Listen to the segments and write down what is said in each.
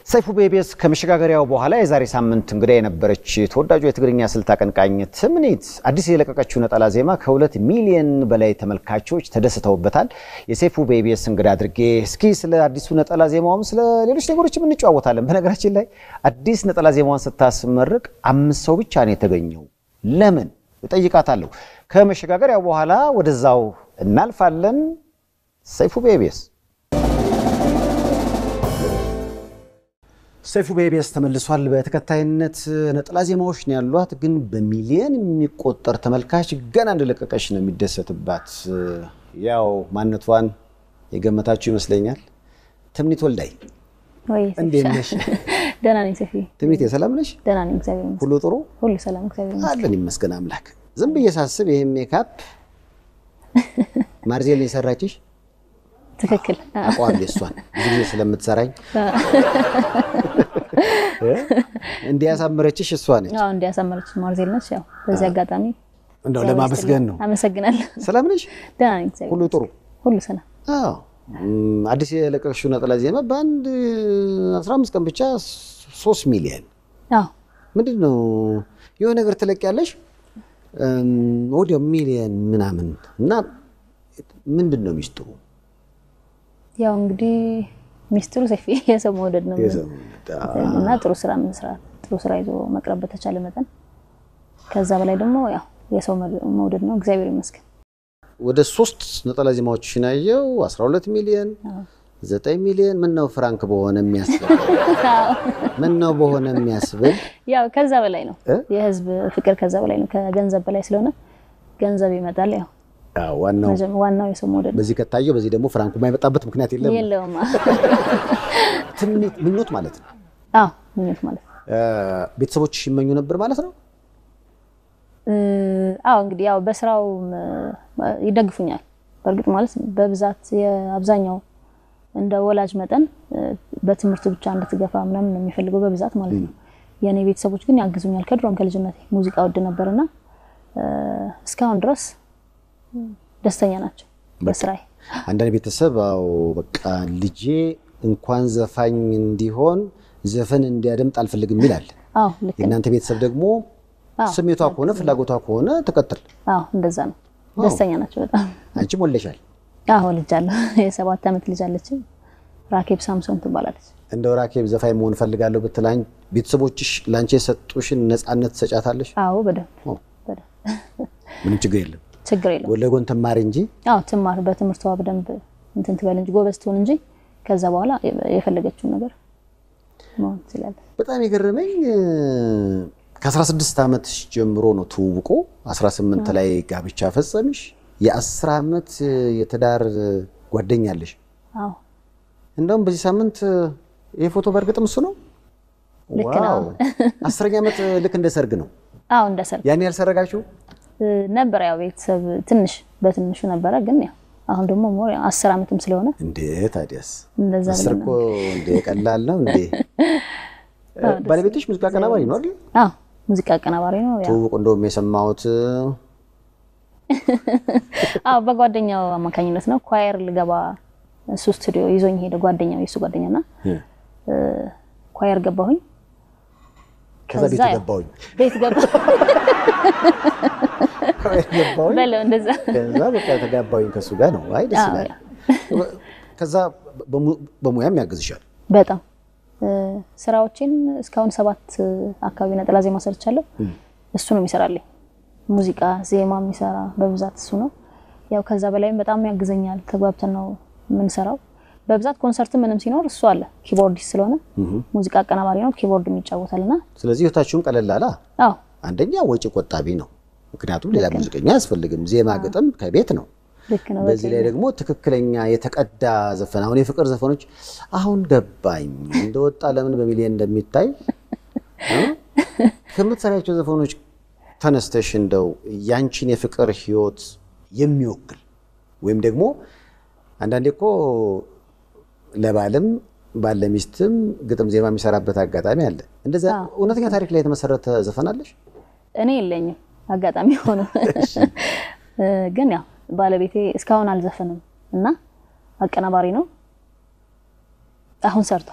ሰይፉ ቤቤስ ከመሸጋገሪያው በኋላ የዛሬ ሳምንት እንግዳ የነበረች ተወዳጁ የትግርኛ ስልት አቀንቃኝ ትምኒት አዲስ የለቀቀችው ነጠላ ዜማ ከሁለት ሚሊዮን በላይ ተመልካቾች ተደስተውበታል። የሰይፉ ቤቤስ እንግዳ አድርጌ እስኪ ስለ አዲሱ ነጠላ ዜማውም ስለ ሌሎች ነገሮችም እንጨዋወታለን። በነገራችን ላይ አዲስ ነጠላ ዜማዋን ስታስመርቅ አምስት ሰው ብቻ ነው የተገኘው። ለምን እጠይቃታለሁ። ከመሸጋገሪያው በኋላ ወደዛው እናልፋለን። ሰይፉ ቤቤስ ሰይፉ ቤቤስ ተመልሷል። በተከታይነት ነጠላ ዜማዎች ነው ያሏት፣ ግን በሚሊየን የሚቆጠር ተመልካች ገና እንደለቀቀች ነው የሚደሰትባት። ያው ማንነቷን የገመታችሁ ይመስለኛል። ትምኒት ወልዳይ ወይ እንዴት ነሽ? ደህና ነኝ ሰፊ። ትምኒት የሰላም ነሽ? ደህና ነኝ እግዚአብሔር ይመስገን። ሁሉ ጥሩ ሁሉ ሰላም እግዚአብሔር ይመስገን። አለን ይመስገን አምላክ። ዝም ብዬ ሳስብ ይሄ ሜካፕ ማርዜል የሰራችሽ ትክክል። አቋም የሷን ብዙ ጊዜ ስለምትሰራኝ እንዲያሳምረችሽ እሷ ነች። አዎ እንዲያሳመረች ማርዜል ነች። ያው በዚህ አጋጣሚ እንደው ለማመስገን ነው። አመሰግናለሁ። ሰላም ነሽ? ደህና ነኝ እግዚአብሔር ሁሉ ጥሩ? ሁሉ ሰላም። አዎ እም፣ አዲስ የለቀቅሽው ነጠላ ዜማ በአንድ 15 ቀን ብቻ 3 ሚሊዮን አዎ ምንድን ነው የሆነ ነገር ትለቅ ያለሽ ወዲያው ሚሊዮን ምናምን እና ምንድን ነው ሚስጥሩ? ያው እንግዲህ ሚስጥሩ ሰፊ የሰው መውደድ ነው እና ጥሩ ስራ መስራት፣ ጥሩ ስራ ይዞ መቅረብ በተቻለ መጠን ከዛ በላይ ደግሞ ያው የሰው መውደድ ነው። እግዚአብሔር ይመስገን። ወደ ሶስት ነጠላ ዜማዎችሽን ያየው 12 ሚሊዮን 9 ሚሊዮን ምን ነው ፍራንክ በሆነ የሚያስብል ምን ነው በሆነ የሚያስብል ያው ከዛ በላይ ነው እ? የህዝብ ፍቅር ከዛ በላይ ነው። ከገንዘብ በላይ ስለሆነ ገንዘብ ይመጣል። ያው አዎ፣ ዋናው መጀመ- ዋናው የሰው መውደድ ነው። በዚህ ከታየው በዚህ ደግሞ ፍራንኩ የማይመጣበት ምክንያት የለም። የለውም። ትምኒት ምኞት ማለት ነው። አዎ ምኞት ማለት ነው። ቤተሰቦችሽ ይመኙ ነበር ማለት ነው። እ፣ አዎ እንግዲህ ያው በስራው ይደግፉኛል። በእርግጥ ማለት በብዛት የአብዛኛው እንደ ወላጅ መጠን እ፣ በትምህርት ብቻ እንድትገፋ ምናምን ነው የሚፈልገው በብዛት ማለት ነው። የእኔ ቤተሰቦች ግን ያግዙኛል። ከድሮም ከልጅነቴ ሙዚቃ ወድ ነበርና እ፣ እስካሁን ድረስ ደስተኛ ናቸው በስራዬ። አንዳንድ ቤተሰብ አዎ በቃ ልጄ እንኳን ዘፋኝ እንዲሆን ዘፈን እንዲያደምጥ አልፈልግም ይላል። አዎ ልክ ነው። የእናንተ ቤተሰብ ደግሞ አዎ ስሜቷ ከሆነ ፍላጎቷ ከሆነ ትቀጥል። አዎ እንደዛ ነው። ደስተኛ ናቸው በጣም። አንቺም ወለሻል። አዎ ልጅ አለ የሰባት ዓመት ልጅ አለች። ራኬብ ሳምሶን ትባላለች። እንደው ራኬብ ዘፋኝ መሆን እፈልጋለሁ ብትላኝ ቤተሰቦችሽ ለአንቺ የሰጡሽን ነፃነት ትሰጫታለሽ? አዎ በደንብ ኦ፣ በደንብ ምንም ችግር የለም። ችግር የለም። ጎን ለጎን ትማሪ እንጂ አዎ ትማር፣ በትምህርቷ በደንብ እንትን ትበል እንጂ ጎበዝ ትሆን እንጂ ከዛ በኋላ የፈለገችውን ነገር መሆን ትችላለች። በጣም የገረመኝ ከ16 ዓመት ጀምሮ ነው ትውውቁ። 18 ላይ ጋብቻ ፈጸምሽ። የ10 ዓመት የትዳር ጓደኛ አለሽ። አዎ እንደውም በዚህ ሳምንት ይህ ፎቶ በእርግጥም እሱ ነው። ልክ ነው። ዋው! አስረኛ ዓመት ልክ እንደ ሰርግ ነው። አዎ እንደ ሰርግ ያን ያልሰረጋችሁ እ፣ ነበረ ያው ቤተሰብ ትንሽ በትንሹ ነበረ፣ ግን ያው አሁን ደግሞ ሞር ያው አስር ዓመትም ስለሆነ እንዴ? ታዲያስ እንደዛ አስር ብለን እኮ እንዴ ቀላል ነው እንዴ? ባለቤትሽ ሙዚቃ አቀናባሪ ነው አይደል? አዎ ሙዚቃ አቀናባሪ ነው። ያው ትውውቁ እንደውም የሰማሁት አዎ በጓደኛው አማካኝነት ነው። ኳየር ልገባ እሱ ስቱዲዮ ይዞኝ ሄደ። ጓደኛው የእሱ ጓደኛና እ፣ ኳየር ገባሁኝ። ከዛ ቤት ከዛ ያው ገባሁኝ ቤት ገባ ገባሁኝ በለው እንደዛ ከዛ በቃ ተጋባሁኝ ከሱ ጋር ነው። አይ ደስ አዎ፣ ይላል። ከዛ በሙ- በሙያም ያግዝሻል። በጣም እ፣ ስራዎቼን እስካሁን ሰባት አካባቢ ነጠላ ዜማ ሰርቻለሁ። እሱ ነው የሚሰራልኝ። ሙዚቃ ዜማ የሚሰራ በብዛት እሱ ነው። ያው ከዛ በላይም በጣም ያግዘኛል። ተግባብተን ነው የምንሰራው። በብዛት ኮንሰርት ምንም ሲኖር እሱ አለ። ኪቦርዲስት ስለሆነ ሙዚቃ አቀናባሪ ነው፣ ኪቦርድም ይጫወታልና ስለዚህ ህይወታችሁም ቀለል አለ። አዎ አንደኛ ወጪ ቆጣቢ ነው፣ ምክንያቱም ሌላ ሙዚቀኛ አያስፈልግም። ዜማ ግጥም ከቤት ነው። ልክ ነው። በዚህ ላይ ደግሞ ትክክለኛ የተቀዳ ዘፈን አሁን የፍቅር ዘፈኖች አሁን ገባኝ እንደወጣ ለምን በሚሊዮን እንደሚታይ እ? ከምትሰሪያቸው ዘፈኖች ተነስተሽ እንደው ያንቺን የፍቅር ህይወት የሚወክል ወይም ደግሞ አንዳንዴ እኮ ለባልም ባለ ሚስትም ግጥም ዜማ የሚሰራበት አጋጣሚ አለ። እንደዛ እውነተኛ ታሪክ ላይ የተመሰረተ ዘፈን አለሽ? እኔ የለኝም አጋጣሚ ሆኖ እ፣ ግን ያው ባለቤቴ እስካሁን አልዘፈንም እና አቀናባሪ ነው። አሁን ሰርቷል።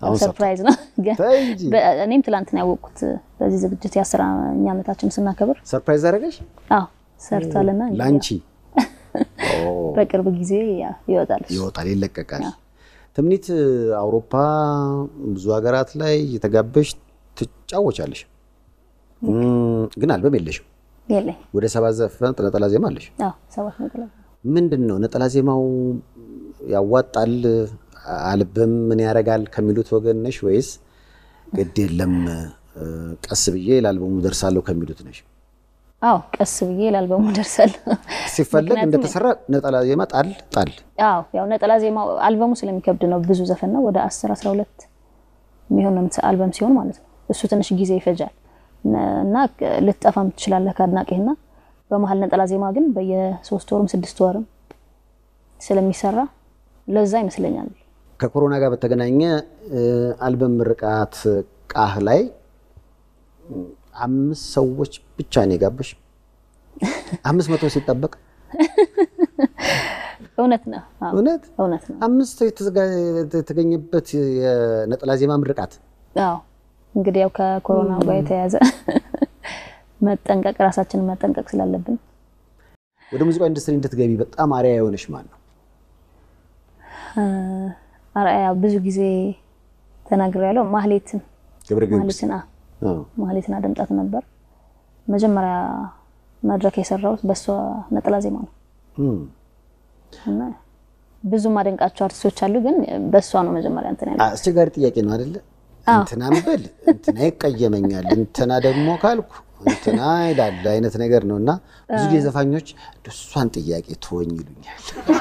አሁን ሰርፕራይዝ ነው ግን ተይ እንጂ በ- እኔም ትላንት ነው ያወቅኩት በዚህ ዝግጅት የአስረኛ ዓመታችን ስናከብር ሰርፕራይዝ አደረገሽ አዎ ሰርቷልና እንግዲህ ለአንቺ በቅርብ ጊዜ ያ- ይወጣል እሱ። ይወጣል፣ ይለቀቃል። ትምኒት አውሮፓ ብዙ ሀገራት ላይ የተጋበሽ ትጫወቻለሽ፣ እም፣ ግን አልበም የለሽም። የለኝ ወደ ሰባት ዘፈን ነጠላ ዜማ አለሽ። አዎ ሰባት ነጥብ ምንድን ነው ነጠላ ዜማው ያዋጣል፣ አልበም ምን ያደርጋል ከሚሉት ወገን ነሽ ወይስ ግድ የለም እ፣ ቀስ ብዬ ለአልበሙ ደርሳለሁ ከሚሉት ነሽ? አዎ ቀስ ብዬ ላልበሙ ደርሳለሁ ሲፈለግ ምክንያቱም- እንደተሰራ ነጠላ ዜማ ጣል ጣል አዎ ያው ነጠላ ዜማው አልበሙ ስለሚከብድ ነው ብዙ ዘፈን ነው ወደ 10 12 የሚሆን ነው የምትሰ- አልበም ሲሆን ማለት ነው እሱ ትንሽ ጊዜ ይፈጃል ነ- እና ክ- ልትጠፋም ትችላለህ ከአድናቂህና በመሀል ነጠላ ዜማ ግን በየሶስት ወርም ስድስት ወርም ስለሚሰራ ለዛ ይመስለኛል ከኮሮና ጋር በተገናኘ እ፣ አልበም ምርቃት ቃህ ላይ እ፣ አምስት ሰዎች ብቻ ነው የጋበሽ። አምስት መቶ ሲጠበቅ እውነት ነው አዎ እውነት እውነት ነው አምስት ሰው የተዘጋ- የተገኘበት የነጠላ ዜማ ምርቃት አዎ እንግዲህ ያው ከኮሮና ጋር የተያያዘ መጠንቀቅ ራሳችንን መጠንቀቅ ስላለብን ወደ ሙዚቃ ኢንዱስትሪ እንድትገቢ በጣም አሪያ የሆነሽ ማን ነው? አርአያ ብዙ ጊዜ ተናግሬያለሁ ማህሌትን ገብረ ጊዮርጊስ። ማህሌትን አ አዎ። ማህሌትን አደምጣት ነበር። መጀመሪያ መድረክ የሰራሁት በእሷ ነጠላ ዜማ ነው እም። እና ብዙ ማደንቃቸው አርቲስቶች አሉ፣ ግን በእሷ ነው መጀመሪያ እንትን ያለ አስቸጋሪ ጥያቄ ነው አይደለ? እንትና ብል እንትና ይቀየመኛል፣ እንትና ደግሞ ካልኩ እንትና ይላል አይነት ነገር ነው እና ብዙ ጊዜ ዘፋኞች እሷን ጥያቄ ትወኝ ይሉኛል።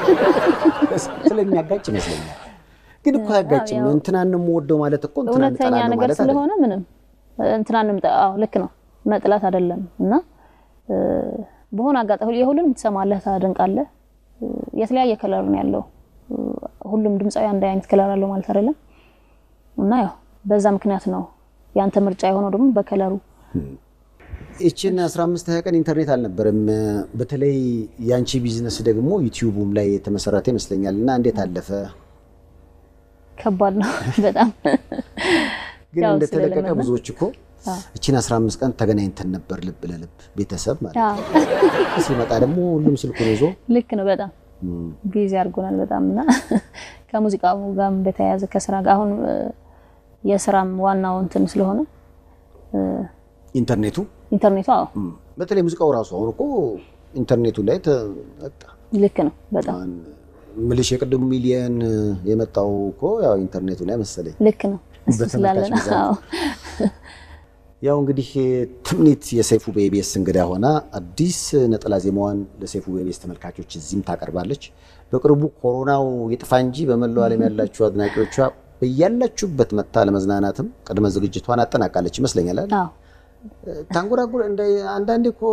ስለሚያጋጭ ይመስለኛል። ግን እኮ አያጋጭም። እንትናን ነው የምወደው ማለት እኮ እንትናን እውነተኛ እጠላለሁ ነገር ማለት አይደለም። ስለሆነ ምንም እንትናንም አዎ ልክ ነው መጥላት አይደለም እና እ፣ በሆነ አጋጣሚ የሁሉንም ትሰማለህ፣ ታደንቃለህ። እ፣ የተለያየ ከለር ነው ያለው። እ፣ ሁሉም ድምፃዊ አንድ አይነት ከለር አለው ማለት አይደለም እና ያው በዛ ምክንያት ነው ያንተ ምርጫ የሆነው ደግሞ በከለሩ ይችን 15 20 ቀን ኢንተርኔት አልነበረም። በተለይ የአንቺ ቢዝነስ ደግሞ ዩቲዩቡም ላይ የተመሰረተ ይመስለኛል እና እንዴት አለፈ? ከባድ ነው በጣም ግን ያው እንደተለቀቀ ስለለመድን። ብዙዎች እኮ እችን 15 ቀን ተገናኝተን ነበር ልብ ለልብ ቤተሰብ ማለት አዎ ነው። ሲመጣ ደግሞ ሁሉም ስልኩን ይዞ ልክ ነው በጣም ቢዚ አድርጎናል በጣም እና ከሙዚቃው ጋርም በተያያዘ ከስራ ጋር አሁን እ፣ የስራም ዋናው እንትን ስለሆነ እ፣ ኢንተርኔቱ ኢንተርኔቱ አዎ እም፣ በተለይ ሙዚቃው ራሱ አሁን እኮ ኢንተርኔቱ ላይ ተ- በቃ ልክ ነው በጣም አሁን ምልሽ የቅድሙ ሚሊየን የመጣው እኮ ያው ኢንተርኔቱ ላይ መሰለኝ። ልክ ነው እሱ በተመልካች ስላለ ነው ብዛት። አዎ ያው እንግዲህ ትምኒት የሰይፉ በኢቢኤስ እንግዳ ሆና አዲስ ነጠላ ዜማዋን ለሰይፉ በኢቢኤስ ተመልካቾች እዚህም ታቀርባለች። በቅርቡ ኮሮናው ይጥፋ እንጂ በመላው ዓለም ያላችሁ አድናቂዎቿ በያላችሁበት መታ ለመዝናናትም ቅድመ ዝግጅቷን አጠናቃለች ይመስለኛል አይደል? አዎ ታንጎራጉር እንደ አንዳንዴ እኮ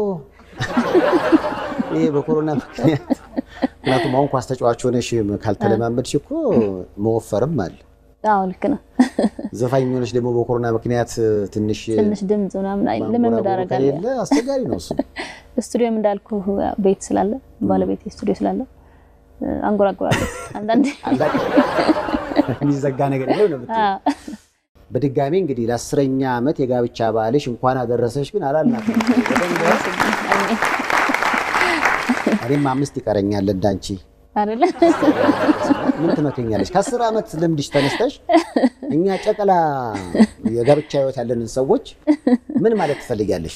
ይሄ በኮሮና ምክንያት ምክንያቱም አሁን ኳስ ተጫዋች ሆነሽ ካልተለማመድሽ እኮ መወፈርም አለ። አዎ ልክ ነው ዘፋኝ ሆነሽ ደግሞ በኮሮና ምክንያት ትንሽ ትንሽ ድምፅ ምናምን አይ ልምምድ ማንጎራጎር አደርጋለሁ ከሌለ አስቸጋሪ ነው እሱ። ስቱዲዮም እንዳልኩ ቤት ስላለ ባለቤት ስቱዲዮ ስላለ እ፣ አንጎራጉራለሁ አንዳንዴ አንዳንድ የሚዘጋ ነገር የለም ነው የምትይው። አዎ በድጋሚ እንግዲህ ለአስረኛ ዓመት የጋብቻ በዓልሽ እንኳን አደረሰሽ ግን አላልናትም። እኔም አምስት ይቀረኛል እንዳንቺ አይደለ ምን ትመክኛለሽ? ከአስር ዓመት ልምድሽ ተነስተሽ እኛ ጨቅላ የጋብቻ ህይወት ያለንን ሰዎች ምን ማለት ትፈልጊያለሽ?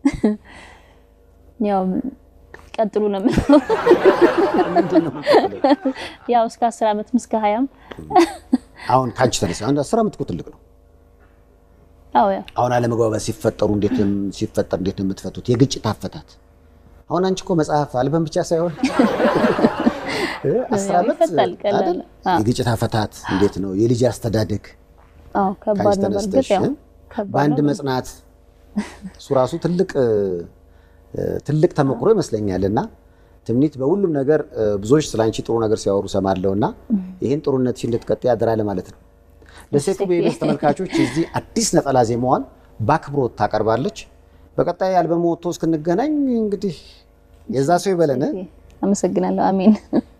ያው ቀጥሉ ነው የምለው ምንድን ነው የምትፈልጊው? ያው እስከ አስር ዓመትም እስከ ሀያም አሁን ከአንቺ ተነሳ አንድ አስር ዓመት እኮ ትልቅ ነው። አዎ ያው አሁን አለመግባባት ሲፈጠሩ እንዴት ነው ሲፈጠር እንዴት ነው የምትፈቱት? የግጭት አፈታት አሁን አንቺ እኮ መጽሐፍ አልበም ብቻ ሳይሆን አስር ያው ዓመት ይፈታል፣ ቀላል አይደል? ነው። አዎ። የግጭት አፈታት እንዴት ነው የልጅ አስተዳደግ አዎ ከባድ ከአንቺ ነው። በእርግጥ ተነስተሽ ያው እ? ከባድ በአንድ ነው። መጽናት እሱ ራሱ ትልቅ እ፣ ትልቅ ተሞክሮ ይመስለኛል። እና ትምኒት በሁሉም ነገር እ፣ ብዙዎች ስለ አንቺ ጥሩ ነገር ሲያወሩ ሰማለሁ እና ይህን ጥሩነትሽን እንድትቀጥይ አደራ ለማለት ነው። ለሴቱ በኢቢኤስ ተመልካቾች እዚህ አዲስ ነጠላ ዜማዋን በአክብሮት ታቀርባለች። በቀጣይ አልበም ወጥቶ እስክንገናኝ እንግዲህ የዛ ሰው ይበለን። አመሰግናለሁ። አሜን።